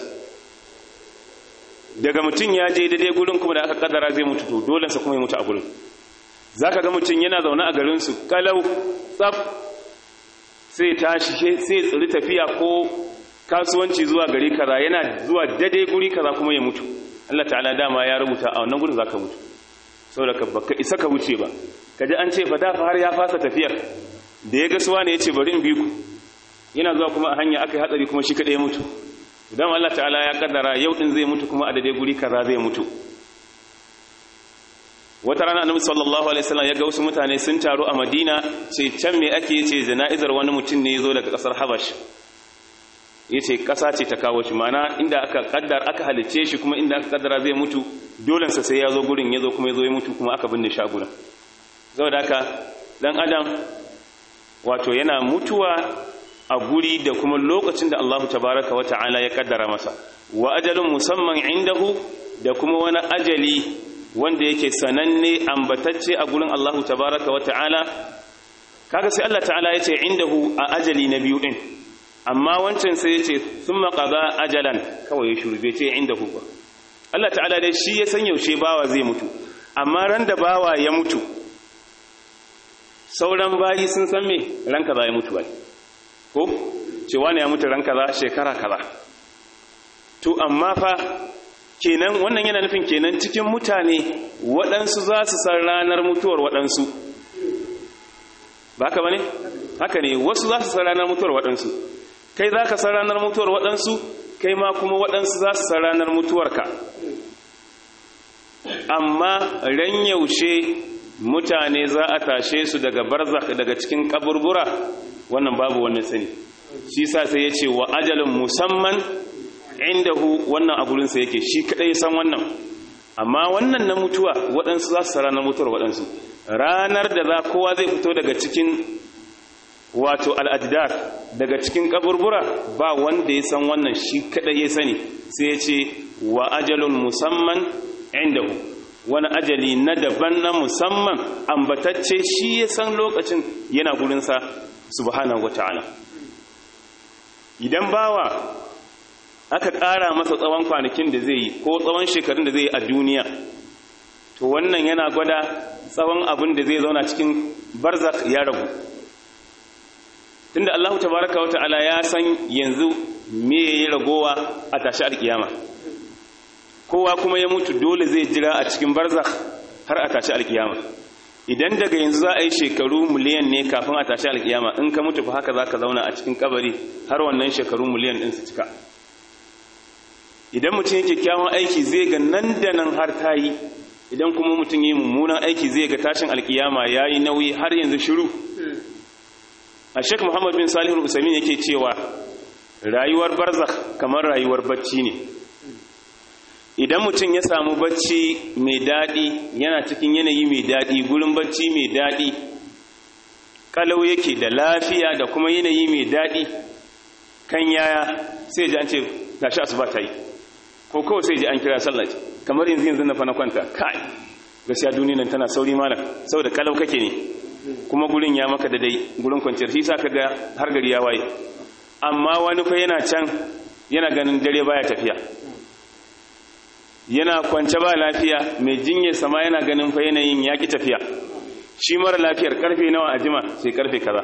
daga mutum ya je dade gurin kuma da aka kaddara zai mutu to dole sa kuma ya mutu a gurin zaka ga mutum yana zaune a garin su kalau tsaf sai tashi sai tsiri tafiya ko kasuwanci zuwa gari kaza yana zuwa dade guri kaza kuma ya mutu Allah ta'ala dama ya rubuta a wannan gurin zaka mutu saboda ka baka isa ka wuce ba kaji an ce fa da fa har ya fasa tafiyar da ya ga suwa ne yace bari in bi ku yana zuwa kuma a hanya aka yi hatsari kuma shi kadai ya mutu idan Allah ta'ala ya kaddara yau din zai mutu kuma a dade guri kaza zai mutu wata rana annabi sallallahu alaihi wasallam ya ga wasu mutane sun taru a Madina ce can me ake yace jana'izar wani mutum ne yazo daga kasar Habash yace kasa ce ta kawo shi mana inda aka kaddar aka halice shi kuma inda aka kaddara zai mutu dole sa sai yazo gurin yazo kuma yazo ya mutu kuma aka binne shi a gurin saboda haka dan adam wato yana mutuwa a guri da kuma lokacin da Allah tabaraka wa ta'ala ya kaddara masa wa ajalun musamman indahu da kuma wani ajali wanda yake sananne ambatacce a gurin Allah tabaraka wa ta'ala kaga sai Allah ta'ala yace indahu a ajali na biyu din amma wancan sai yace thumma qada ajalan kawai ya shurbe ce indahu ba Allah ta'ala dai shi ya san yaushe bawa zai mutu amma ran da bawa ya mutu sauran bayi sun san me ran kaza ya mutu bai ko cewa ne ya mutu ran kaza shekara kaza to amma fa kenan wannan yana nufin kenan cikin mutane waɗansu za su san ranar mutuwar waɗansu ba haka ba ne? haka ne wasu za su san ranar mutuwar waɗansu kai za ka san ranar mutuwar waɗansu kai ma kuma waɗansu za su san ranar mutuwarka amma ran yaushe mutane za a tashe su daga barzakh daga cikin kaburbura wannan babu wani sani shi sa sai ya ce wa ajalin musamman indahu wannan a gurinsa yake shi kadai san wannan amma wannan na mutuwa waɗansu za su ranar mutuwar waɗansu ranar da za kowa zai fito daga cikin wato al'adidar daga cikin kaburbura ba wanda ya san wannan shi kadai ya sani sai ya ce wa ajalun musamman indahu wani ajali na daban na musamman ambatacce shi ya san lokacin yana gurinsa subhanahu wata'ala idan bawa aka ƙara masa tsawon kwanakin da zai yi ko tsawon shekarun da zai yi a duniya to wannan yana gwada tsawon abin da zai zauna cikin barzak ya ragu tunda Allah tabaraka wa ta'ala ya san yanzu me yayi ragowa a tashi alkiyama kowa kuma ya mutu dole zai jira a cikin barzak har a tashi alkiyama idan daga yanzu za a yi shekaru miliyan ne kafin a tashi alkiyama in ka mutu fa haka zaka zauna a cikin kabari har wannan shekaru miliyan din su cika idan mutum yake kyawun aiki zai ga nan da nan har ta yi idan kuma mutum yi mummunan aiki zai ga tashin alkiyama ya yi nauyi har yanzu shiru a shek muhammad bin salihul usamin yake cewa rayuwar barzakh kamar rayuwar bacci ne idan mutum ya samu bacci mai daɗi yana cikin yanayi mai daɗi gurin bacci mai daɗi kalau yake da lafiya da kuma yanayi mai daɗi kan yaya sai ji an ce gashi asuba ta yi ko kawai sai ji an kira sallah kamar yanzu yanzu na fa na kwanta kai gaskiya duniya nan tana sauri malam saboda kalau kake ne kuma gurin ya maka da dai gurin kwanciyar shi sa kaga har gari ya waye amma wani fa yana can yana ganin dare baya tafiya yana kwance ba lafiya mai jinyar sama yana ganin fa yanayin ya ki tafiya shi mara lafiyar karfe nawa a jima sai karfe kaza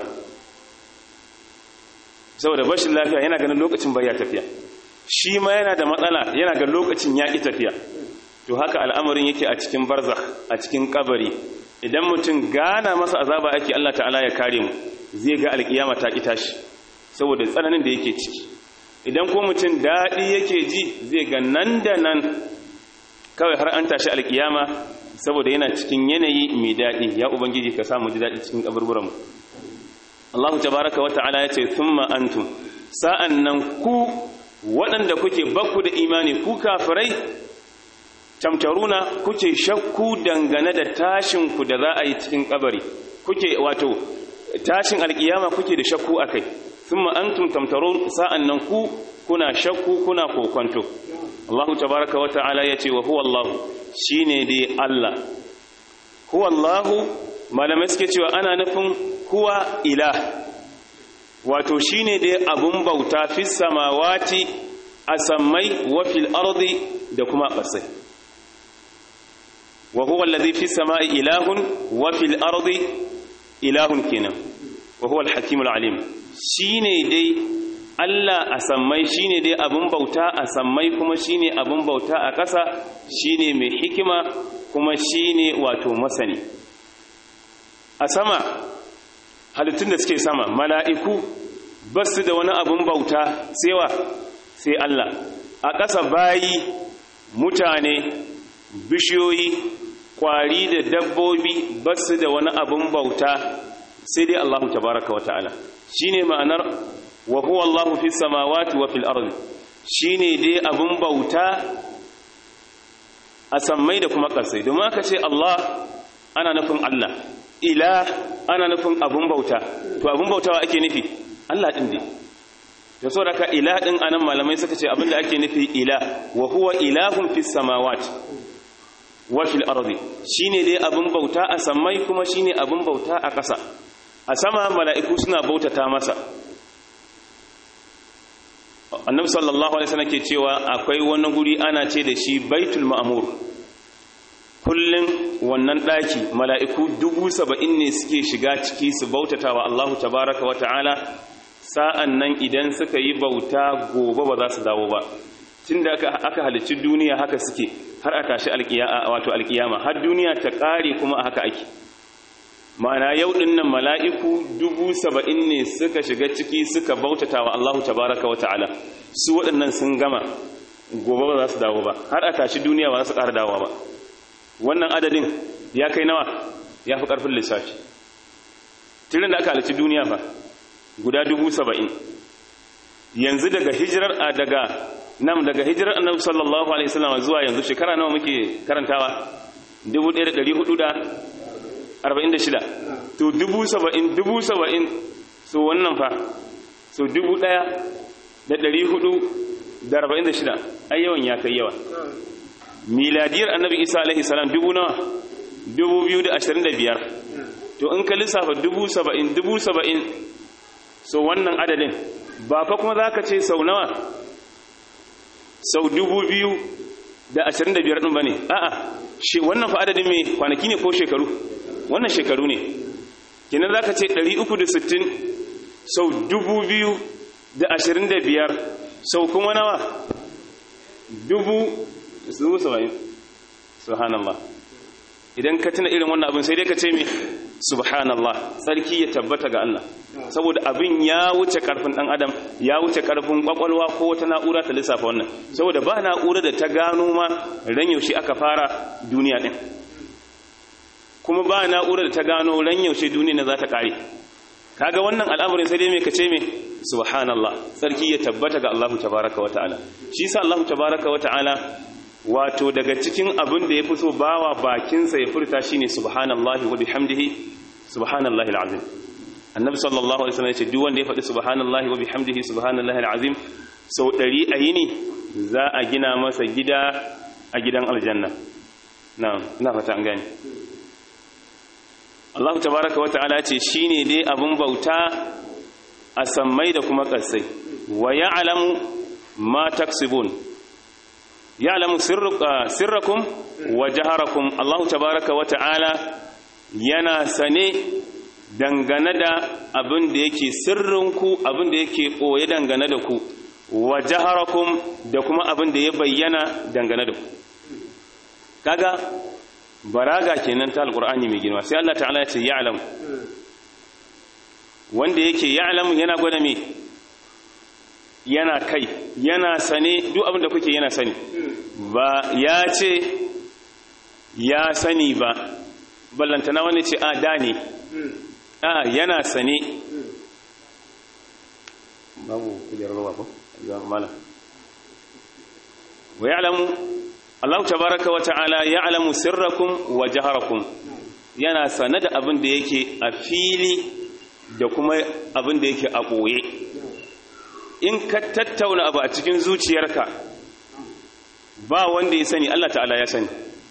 saboda bashin lafiya yana ganin lokacin baya tafiya shi ma yana da matsala yana ga lokacin ya ki tafiya to haka al'amarin yake a cikin barzakh a cikin kabari idan mutum gana masa azaba ake Allah ta'ala ya kare mu zai ga alkiyama ta ki tashi saboda tsananin da yake ciki idan ko mutum daɗi yake ji zai ga nan da nan kawai har an tashi alkiyama saboda yana cikin yanayi mai daɗi ya ubangiji ka samu ji daɗi cikin kaburburanmu Allah tabaraka wa ta'ala ya ce thumma antum sa'an nan ku waɗanda kuke bakku da imani ku kafirai tamtaruna kuke shakku dangane da tashin ku da za a yi cikin kabari kuke wato tashin alkiyama kuke da shakku akai thumma antum tamtarun sa'an nan ku kuna shakku kuna kokonto Allah tabaraka wa ta'ala yace wa huwa Allah shine dai Allah huwa Allah malamai suke cewa ana nufin huwa ilah wato shine dai abun bauta fis samawati asammai wa fil ardi da kuma ƙasai wa huwa allazi fis samai ilahun wa fil ardi ilahun kenan wa huwa al-hakimul alim shine dai Allah a sammai shine dai abun bauta a sammai kuma shine abun bauta a ƙasa shine mai hikima kuma shine wato masani a sama halittun da suke sama mala'iku ba su da wani abun bauta sewa sai Allah a ƙasa bayi mutane bishiyoyi kwari da dabbobi ba su da wani abun bauta sai dai Allah tabaraka wa ta'ala shine ma'anar wa huwa Allahu fis samawati wa fil ardi shine dai abun bauta a sammai da kuma ƙasai domin aka ce Allah ana nufin Allah ila ana nufin abun bauta to abun bautawa ake nufi Allah din ne to saboda ka ila din anan malamai suka ce abinda ake nufi ila wa huwa ilahun fis samawati wa fil ardi shine dai abun bauta a sammai kuma shine abun bauta a ƙasa a sama mala'iku suna bautata masa annabi sallallahu alaihi wasallam ke cewa akwai wani guri ana ce da shi baitul ma'mur kullun wannan daki mala'iku dubu saba'in ne suke shiga ciki su bautata wa Allahu tabaraka wa ta'ala sa'an nan idan suka yi bauta gobe ba za su dawo ba tunda aka aka halicci duniya haka suke har a tashi alkiyama wato alkiyama har duniya ta kare kuma haka ake ma'ana yau ɗin nan mala'iku dubu saba'in ne suka shiga ciki suka bautata wa Allahu tabaraka wa ta'ala su waɗannan sun gama gobe ba za su dawo ba har a tashi duniya ba za su ƙara dawo ba wannan adadin ya kai nawa ya fi ƙarfin lissafi tirin da aka halici duniya fa guda dubu saba'in yanzu daga hijirar a daga nam daga hijirar annabi sallallahu alaihi wasallam zuwa yanzu shekara nawa muke karantawa 1446 to dubu saba'in dubu saba'in so wannan fa so dubu ɗaya da ɗari hudu da arba'in da shida ai yawan ya kai yawa miladiyar annabi isa alaihi salam dubu nawa dubu biyu da ashirin da biyar to in ka lissafa dubu saba'in dubu saba'in so wannan adadin ba fa kuma za ka ce sau nawa sau dubu biyu da ashirin da biyar ɗin ba ne a'a wannan fa adadin mai kwanaki ne ko shekaru wannan shekaru ne kinan za ka ce ɗari uku da sittin sau dubu biyu da ashirin da biyar sau kuma nawa dubu dubu saba'in subhanallah idan ka tuna irin wannan abin sai dai ka ce me subhanallah tsarki ya tabbata ga Allah saboda abin ya wuce karfin dan adam ya wuce karfin kwakwalwa ko wata na'ura ta lissafa wannan saboda ba na'ura da ta gano ma ran yaushe aka fara duniya din kuma ba na'ura da ta gano ran yaushe duniya za ta kare kaga wannan al'amarin sai dai me kace me subhanallah sarki ya tabbata ga Allah tabaaraka wa ta'ala shi yasa Allah tabaaraka wa ta'ala wato daga cikin abin da yafi so bawa bakin sa ya furta shine subhanallahi wa bihamdihi subhanallahi alazim annabi sallallahu alaihi wasallam ya ce duk wanda ya faɗi subhanallahi wa bihamdihi subhanallahi alazim sau ɗari a yini za a gina masa gida a gidan aljanna na'am ina fata an gane Allah tabaraka wa ta'ala ce shine dai abun bauta a sammai da kuma ƙasai wa ya'lamu ma taksibun ya'lamu sirrakum wa jaharakum Allah tabaraka wa ta'ala yana sane dangane da abin da yake sirrinku abin da yake koye dangane da ku wa jaharakum da kuma abin da ya bayyana dangane da ku kaga baraga kenan ta alqur'ani mai girma sai Allah ta'ala ya ce ya'lamu wanda yake ya'lamu yana gwada me yana kai yana sane duk abin da kuke yana sani ba ya ce ya sani ba ballantana wani ce a da ne a yana sane babu kujerar ruwa ko mala wa ya'lamu Allah tabaraka wa ta'ala ya'lamu sirrakum wa jaharakum yana sane da abin da yake a fili da kuma abin da yake a ɓoye in ka tattauna abu a cikin zuciyarka ba wanda ya sani Allah ta'ala ya sani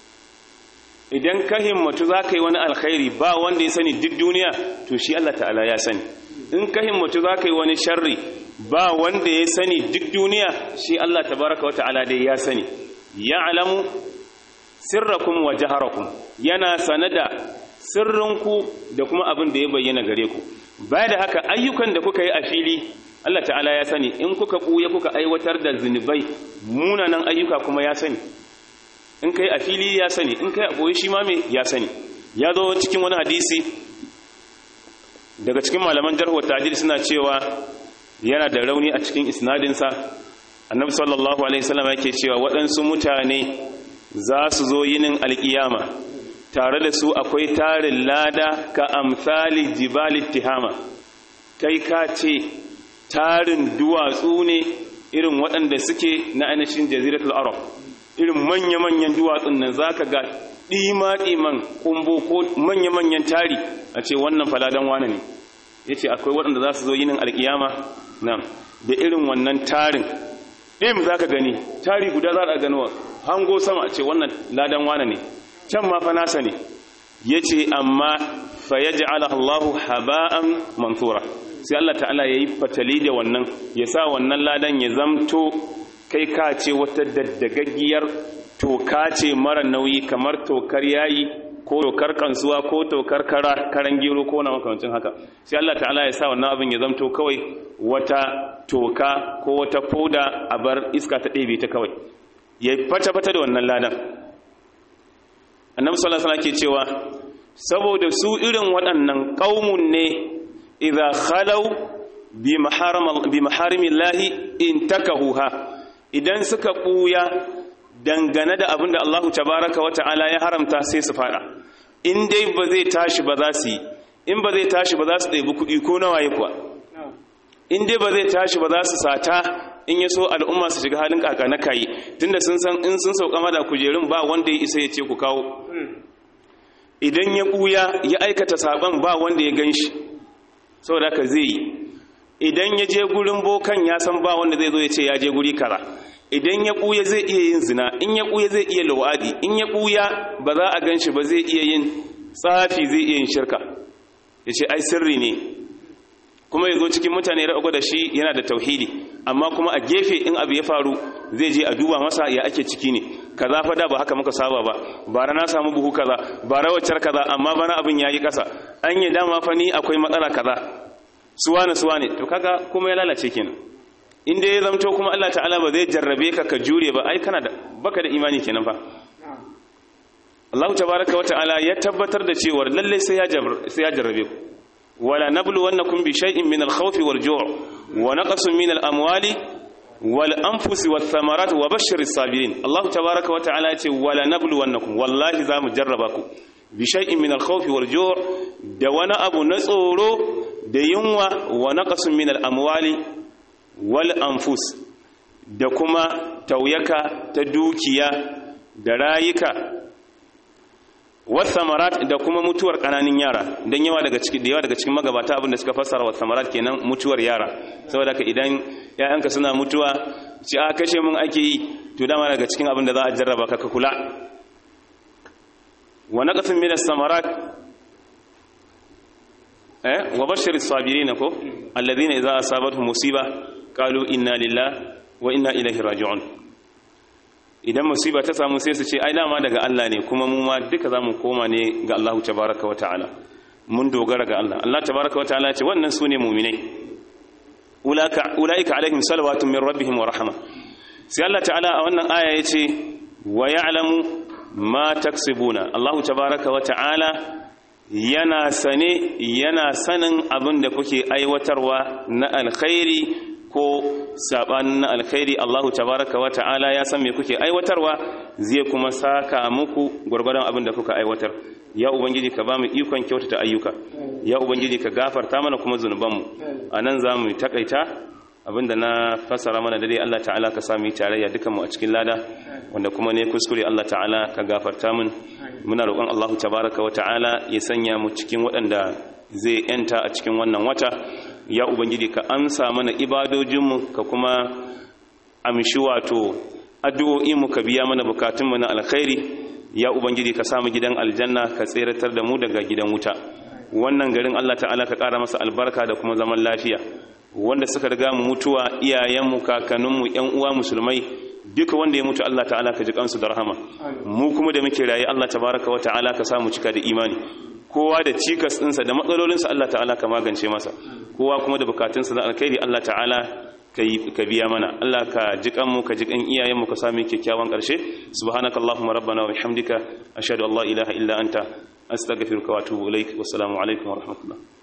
idan ka himmatu za ka yi wani alkhairi ba wanda ya sani duk duniya to shi Allah ta'ala ya sani in ka himmatu za ka yi wani sharri ba wanda ya sani duk duniya shi Allah tabaraka wa ta'ala dai ya sani ya'lamu sirrakum wa jaharakum yana sanada sirrinku da kuma abin da ya bayyana gare ku baya da haka ayyukan da kuka yi a fili Allah ta'ala ya sani in kuka ɓuya kuka aiwatar da zunubai munanan ayyuka kuma ya sani in kai a fili ya sani in kai a ɓoye shi ma me ya sani ya zo cikin wani hadisi daga cikin malaman jarhuwar ta'adil suna cewa yana da rauni a cikin isnadinsa annabi sallallahu alaihi wasallam yake cewa waɗansu mutane za su zo yinin alkiyama tare da su akwai tarin lada ka amsali jibali tihama kai ka ce tarin duwatsu ne irin waɗanda suke na ainihin jaziratul arab irin manya-manyan duwatsun nan za ka ga ɗima-ɗiman kumbo ko manya-manyan tari a ce wannan faladan wane ne ya ce akwai waɗanda za su zo yinin alkiyama nan da irin wannan tarin ɗim za ka gani tari guda za a gano hango sama a ce wannan ladan wane ne can ma fa nasa ne ya ce amma fa ya ja'ala Allahu haba'an mansura sai Allah ta'ala ya yi fatali da wannan ya sa wannan ladan ya zamto kai ka ce wata daddagaggiyar toka ce mara nauyi kamar tokar yayi ko tokar kansuwa ko tokar kara karan gero ko na makamancin haka sai Allah ta'ala ya sa wannan abin ya zamto kawai wata toka ko wata foda a bar iska ta ɗebe ta kawai ya fata-fata da wannan ladan annabi sallallahu alaihi ke cewa saboda su irin waɗannan qaumun ne idza khalaw bi maharam bi maharimillahi intakahuha idan suka buya dangane da abinda Allah tabaaraka wa ta'ala ya haramta sai su fada in dai ba zai tashi ba za su yi in ba zai tashi ba za su ɗaibi kuɗi ko nawa yi kuwa in dai ba zai tashi ba za su sata in ya so al'umma su shiga halin kaka na kayi tunda sun san in sun sauka mada kujerun ba wanda ya isa ya ce ku kawo idan ya ɓuya ya aikata saban ba wanda ya gan shi saboda ka zai yi idan ya je gurin bokan ya san ba wanda zai zo ya ce ya je guri kara idan ya ɓuya zai iya yin zina in ya ɓuya zai iya lawadi in ya ɓuya ba za a gan shi ba zai iya yin tsafi zai iya yin shirka ya ce ai sirri ne kuma ya zo cikin mutane ya da shi yana da tauhidi amma kuma a gefe in abu ya faru zai je a duba masa ya ake ciki ne kaza fa da ba haka muka saba ba bara na samu buhu kaza bara waccar kaza amma bana abin yayi kasa an yi dama fa ni akwai matsala kaza suwane suwane to kaga kuma ya lalace kenan in dai ya zamto kuma Allah ta'ala ba zai jarrabe ka ka jure ba ai kana da baka da imani kenan fa Allah tabaraka wa ta'ala ya tabbatar da cewa lalle sai ya sai ya jarrabe ku wala nabluwannakum bi shay'in min al-khawfi wal-ju' wa naqsin min al-amwali wal-anfusi wath-thamarat wa bashshir as-sabirin Allah tabaraka wa ta'ala ya ce wala nabluwannakum wallahi za mu jarraba ku bi shay'in min al-khawfi wal-ju' da wani abu na tsoro da yunwa wa naqsin min al-amwali wal-anfus da kuma tauyaka ta dukiya da rayuka wasamarat da kuma mutuwar kananin yara don yawa daga cikin da yawa daga cikin magabata abin da suka fassara wasamarat kenan mutuwar yara saboda ka idan ƴaƴanka suna mutuwa ci a kashe mun ake yi to dama daga cikin abin da za a jarraba ka ka kula wa naqasin min as-samarat eh wa bashir as-sabirin ko alladhina idza asabatuhum musiba qalu inna lillahi wa inna ilaihi raji'un idan musiba ta samu sai su ce ai dama daga Allah ne kuma mu ma duka zamu koma ne ga Allah tabaaraka wata'ala mun dogara ga Allah Allah tabaaraka wata'ala ce wannan sune mu'minai ulaka ulaika alaihim salawatun min rabbihim wa rahma sai Allah ta'ala a wannan aya yace wa ya'lamu ma taksibuna Allah tabaaraka wata'ala yana sane yana sanin abin da kuke aiwatarwa na alkhairi ko sabanin na alkhairi Allahu tabaraka wa ta'ala ya san me kuke aiwatarwa zai kuma saka muku gurgurdan abin da kuka aiwatar ya ubangiji ka bamu ikon kyautata ayyuka ya ubangiji ka gafarta mana kuma zunubanmu anan zamu takaita abinda na fasara mana dare Allah ta'ala ka sami tarayya dukan mu a cikin lada wanda kuma ne kuskure Allah ta'ala ka gafarta mun muna roƙon Allahu tabaraka wa ta'ala ya sanya mu cikin waɗanda zai yanta a cikin wannan wata ya ubangiji ka amsa mana ibadojinmu ka kuma amshi wato addu'o'inmu ka biya mana bukatunmu na alkhairi ya ubangiji ka samu gidan aljanna ka tseratar da mu daga gidan wuta wannan garin Allah ta'ala ka ƙara masa albarka da kuma zaman lafiya wanda suka riga mu mutuwa iyayenmu kakanninmu ƴan uwa musulmai duka wanda ya mutu Allah ta'ala ka ji kansu da rahama mu kuma da muke raye Allah tabaraka wa ta'ala ka samu cika da imani kowa da cikas ɗinsa da matsalolinsa Allah ta'ala ka magance masa kowa kuma da bukatunsa na alkhairi Allah ta'ala ka biya mana Allah ka ji kanmu ka ji kan iyayenmu ka sami kyakkyawan ƙarshe subhanakallahumma rabbana wa bihamdika ashhadu an la ilaha illa anta astaghfiruka wa atubu ilaik wassalamu alaikum wa rahmatullah